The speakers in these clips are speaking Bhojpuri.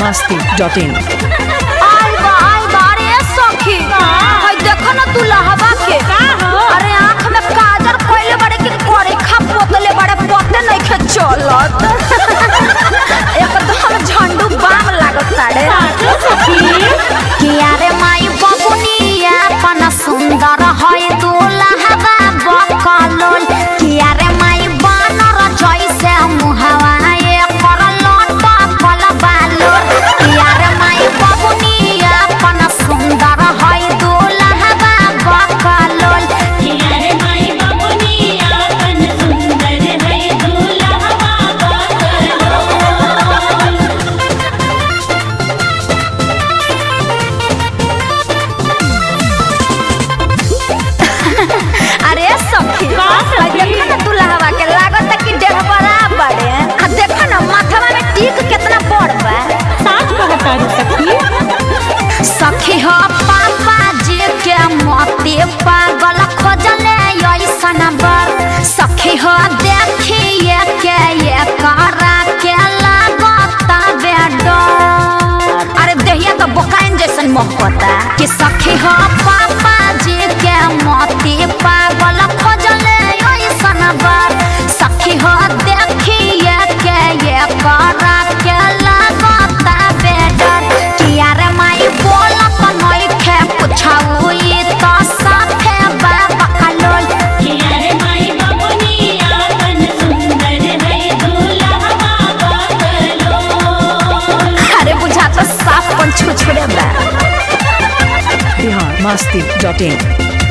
masti.in. आई बा आई बा अरे सखी हई देखो ना तू लहवा के अरे आँख में काजर कोइले बड़े के कोरे खा पोतले बड़े पोते नहीं खे चलत एकदम झंडू बाम लागत ताड़े किया रे माई बबुनिया पन सुंदर हई तू लहवा बकलोल किया रे माई बानर जैसे मुहवा एकर लोटा कल बालोर किया रे माई बबुनिया पन सुंदर हई तू लहवा बकलोल किनारे माई बबुनिया कन सुंदर है दूल्हा बाबा अरे सखी हई देखो ना तू लहवा के लागत कि देह बराबर है आ देखो ना माथवा में टीक कितना बड़ बा साच कहता रे सखी सखी हो पापा जी के मोती पागल खोजले ऐसन बर सखी हो देखिए के ये करा के लागता बेडर अरे देहिया तो बोकाइन जैसन मोहब्बता कि सखी हो पापा जी के मोती पागल खोजले ऐसन बर सखी हो देखिए के ये करा के लागता बेडर किया रे माई बोलत नइखे पुछाऊ ई तो साथे बाबा कलोल किनारे माई बबुनिया कन सुंदर है दूल्हा बाबा अरे बुझा तो साफ पन छुछुड़े बा Bihar masti.in.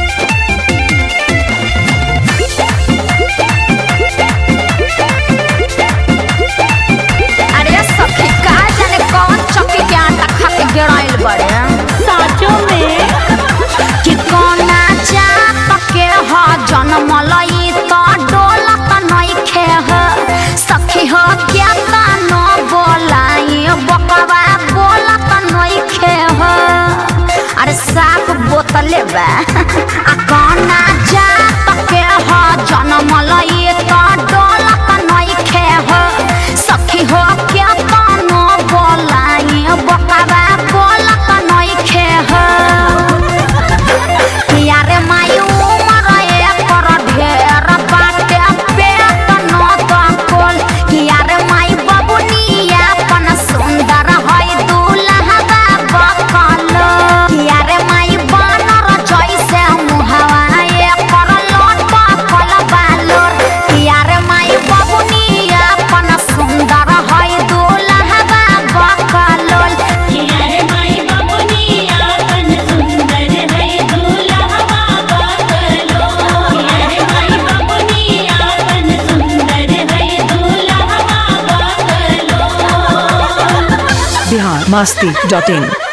अरे सखी का जाने कौन चक्की के आटा खा के गिराइल बड़े साचो में कि कोना जात के ह जनमलई तो डोलत नइखे ह सखी हो क्या न बोलाई बकवा बोलत नइखे ह अरे साफ बोतले बा आ कोना जात के ह जनमलई तो डोलत नइखे ह सखी हो क्या न बोलाई बकवा बोलत नइखे ह किया रे माई उमर एकर ढेर बाटे पेट न दकोल किया रे माई बबुनिया पन सुंदर हई दूल्हा बकल किया रे माई बानर जैसे मुहवा एकर लोटा कल बालोर किया रे माई बबुनिया पन सुंदर हई दूल्हा बकलोल किनारे माई बबुनिया कन सुंदर है दूल्हा बाबा किनारे माई बबुनिया कन सुंदर है दूल्हा बाबा Bihar masti.in.